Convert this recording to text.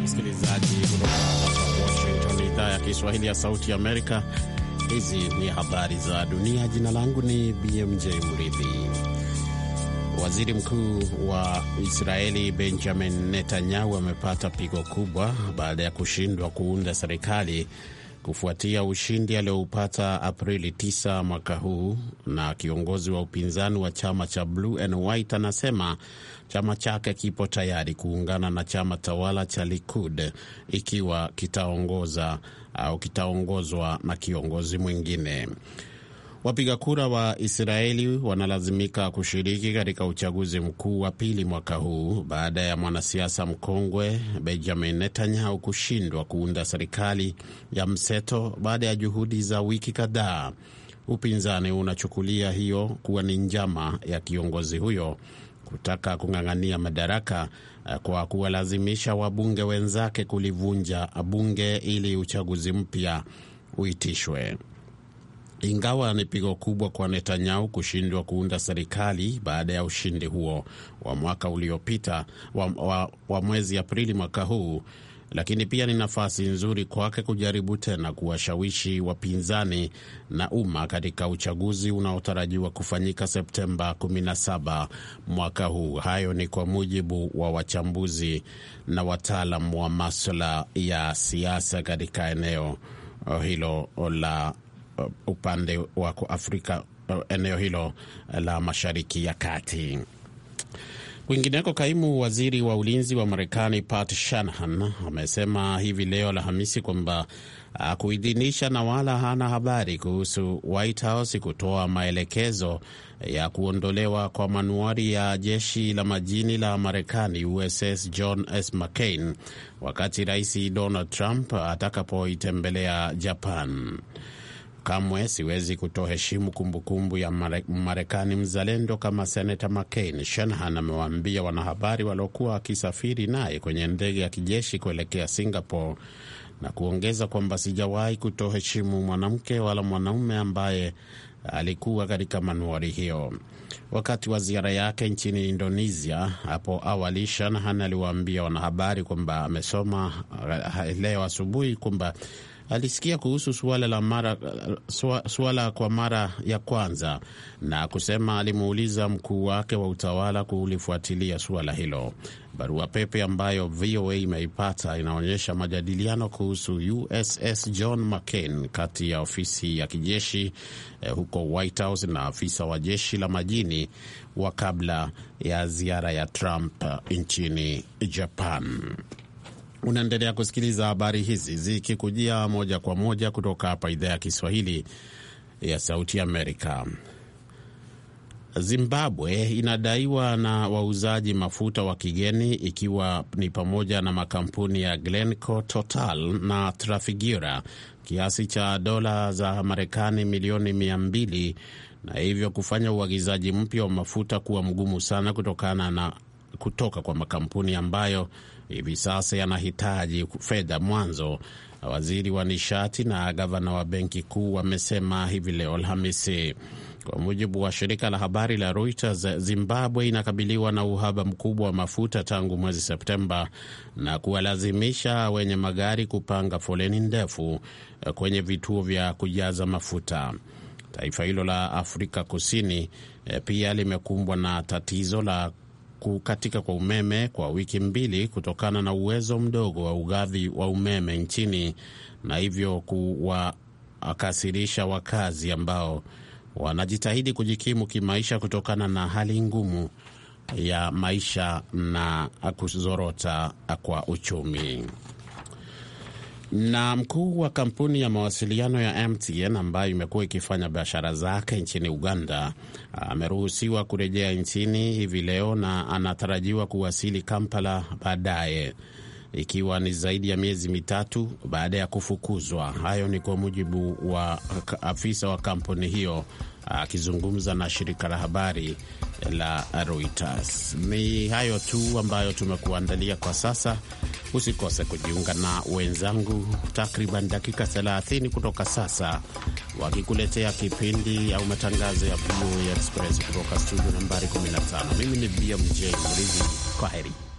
msikilizaji kutoka Washington, idhaa ya Kiswahili ya Sauti ya Amerika. Hizi ni habari za dunia. Jina langu ni BMJ Mridhi. Waziri Mkuu wa Israeli Benjamin Netanyahu amepata pigo kubwa baada ya kushindwa kuunda serikali kufuatia ushindi alioupata Aprili 9 mwaka huu. Na kiongozi wa upinzani wa chama cha Blue and White anasema chama chake kipo tayari kuungana na chama tawala cha Likud ikiwa kitaongoza au kitaongozwa na kiongozi mwingine. Wapiga kura wa Israeli wanalazimika kushiriki katika uchaguzi mkuu wa pili mwaka huu baada ya mwanasiasa mkongwe Benjamin Netanyahu kushindwa kuunda serikali ya mseto baada ya juhudi za wiki kadhaa. Upinzani unachukulia hiyo kuwa ni njama ya kiongozi huyo kutaka kung'ang'ania madaraka kwa kuwalazimisha wabunge wenzake kulivunja bunge ili uchaguzi mpya uitishwe. Ingawa ni pigo kubwa kwa Netanyahu kushindwa kuunda serikali baada ya ushindi huo wa mwaka uliopita wa, wa, wa mwezi Aprili mwaka huu, lakini pia ni nafasi nzuri kwake kujaribu tena kuwashawishi wapinzani na umma katika uchaguzi unaotarajiwa kufanyika Septemba 17 mwaka huu. Hayo ni kwa mujibu wa wachambuzi na wataalam wa maswala ya siasa katika eneo hilo la upande wa Afrika, eneo hilo la Mashariki ya Kati. Kwingineko, kaimu waziri wa ulinzi wa Marekani Pat Shanahan amesema hivi leo Alhamisi kwamba hakuidhinisha na wala hana habari kuhusu White House kutoa maelekezo ya kuondolewa kwa manuari ya jeshi la majini la Marekani USS John S. McCain wakati Rais Donald Trump atakapoitembelea Japan. Kamwe siwezi kutoheshimu kumbukumbu ya Marekani mzalendo kama Senata McCain, Shanahan amewaambia wanahabari waliokuwa wakisafiri naye kwenye ndege ya kijeshi kuelekea Singapore, na kuongeza kwamba sijawahi kutoheshimu mwanamke wala mwanaume ambaye alikuwa katika manuari hiyo. Wakati wa ziara yake nchini Indonesia hapo awali, Shanahan aliwaambia wanahabari kwamba amesoma leo asubuhi kwamba alisikia kuhusu suala la mara suala kwa mara ya kwanza na kusema alimuuliza mkuu wake wa utawala kulifuatilia suala hilo. Barua pepe ambayo VOA imeipata inaonyesha majadiliano kuhusu USS John McCain kati ya ofisi ya kijeshi eh, huko White House na afisa wa jeshi la majini wa kabla ya ziara ya Trump nchini Japan. Unaendelea kusikiliza habari hizi zikikujia moja kwa moja kutoka hapa idhaa ya Kiswahili ya Sauti Amerika. Zimbabwe inadaiwa na wauzaji mafuta wa kigeni ikiwa ni pamoja na makampuni ya Glencore, Total na Trafigura kiasi cha dola za Marekani milioni mia mbili na hivyo kufanya uagizaji mpya wa mafuta kuwa mgumu sana kutokana na kutoka kwa makampuni ambayo hivi sasa yanahitaji fedha mwanzo. Waziri wa nishati na gavana wa benki kuu wamesema hivi leo Alhamisi. Kwa mujibu wa shirika la habari la Reuters, Zimbabwe inakabiliwa na uhaba mkubwa wa mafuta tangu mwezi Septemba na kuwalazimisha wenye magari kupanga foleni ndefu kwenye vituo vya kujaza mafuta. Taifa hilo la Afrika Kusini pia limekumbwa na tatizo la kukatika kwa umeme kwa wiki mbili kutokana na uwezo mdogo wa ugavi wa umeme nchini na hivyo kuwakasirisha wakazi ambao wanajitahidi kujikimu kimaisha kutokana na hali ngumu ya maisha na kuzorota kwa uchumi. Na mkuu wa kampuni ya mawasiliano ya MTN ambayo imekuwa ikifanya biashara zake nchini Uganda ameruhusiwa kurejea nchini hivi leo na anatarajiwa kuwasili Kampala baadaye ikiwa ni zaidi ya miezi mitatu baada ya kufukuzwa. Hayo ni kwa mujibu wa afisa wa kampuni hiyo akizungumza na shirika la habari la Reuters. Ni hayo tu ambayo tumekuandalia kwa sasa. Usikose kujiunga na wenzangu takriban dakika 30 kutoka sasa, wakikuletea kipindi au matangazo ya VOA Express kutoka studio nambari 15. Mimi ni BMJ Mridhi, kwa heri.